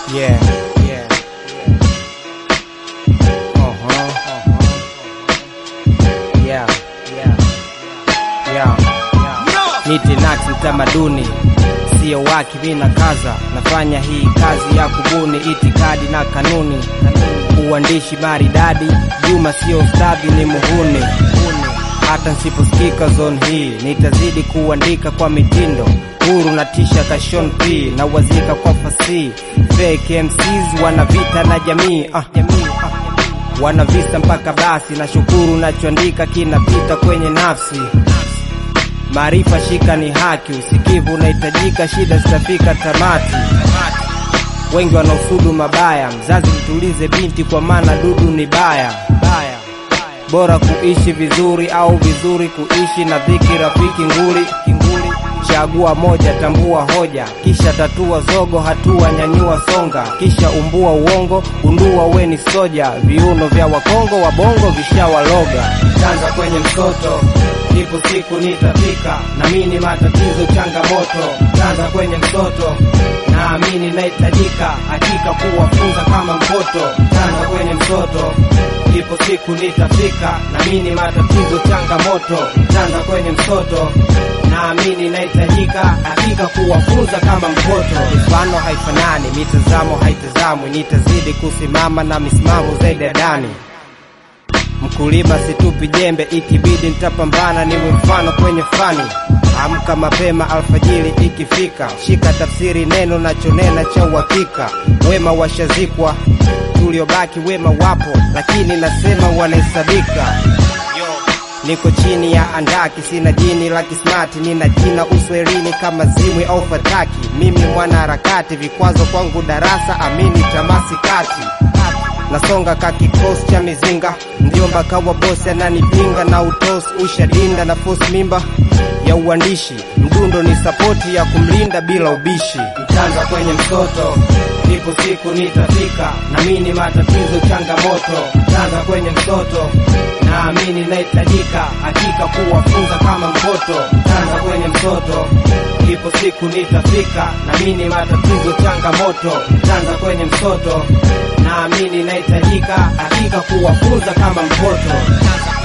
Yeah, yeah. Uh-huh. Yeah, yeah. Yeah. Niti nati mtamaduni sio waki, mina kaza nafanya hii kazi ya kubuni itikadi na kanuni, uandishi maridadi. Juma sio stadi, ni muhuni. Hata nsiposikika zone hii nitazidi kuandika kwa mitindo huru na tisha kashon p na wazika kwa fasihi. Fake MCs wana vita na jamii ah, jamii ah. Wana visa mpaka basi, na shukuru nachoandika kinapita kwenye nafsi. Maarifa shika ni haki, usikivu unahitajika, shida zitafika tamati. Wengi wanaosudu mabaya, mzazi mtulize binti, kwa maana dudu ni baya baya. Bora kuishi vizuri au vizuri kuishi na dhiki, rafiki nguli kinguli. Chagua moja, tambua hoja, kisha tatua zogo, hatua nyanyua songa, kisha umbua uongo, undua weni soja. Viuno vya wakongo wa bongo vishawaloga. Tanza kwenye msoto, ipo siku nitafika, naamini matatizo changamoto. Tanza kwenye msoto, naamini nahitajika, hakika kuwafunza kama mpoto. Tanza kwenye msoto, ipo siku nitafika, naamini matatizo changamoto. Tanza kwenye msoto, naamini nahitajika, hakika kuwafunza kama mpoto. Mifano haifanani, mitazamo haitazamwi, nitazidi kusimama na misimamo zaidi ya dani. Mkulima situpi jembe, ikibidi nitapambana, niwe mfano kwenye fani. Amka mapema alfajiri ikifika, shika tafsiri neno nachonena cha uhakika. Wema washazikwa, tuliobaki wema wapo, lakini nasema wanahesabika. Niko chini ya andaki, sina jini la kismati, nina jina uswelini kama zimwi au fataki. Mimi mwana harakati, vikwazo kwangu darasa, amini tamasi kati nasonga ka kikosi cha mizinga, mjomba kawa bosi ananipinga na utosi ushadinda na fosi mimba ya uandishi, mdundo ni sapoti ya kumlinda bila ubishi. Mtanza kwenye mtoto, ipo siku nitafika, naamini matatizo changamoto. Mtanza kwenye mtoto, naamini nahitajika, hakika kuwafunza kama mpoto. Mtanza kwenye mtoto, ipo siku nitafika, naamini matatizo changamoto. Mtanza kwenye mtoto, naamini nahitajika, hakika kuwafunza kama mpoto.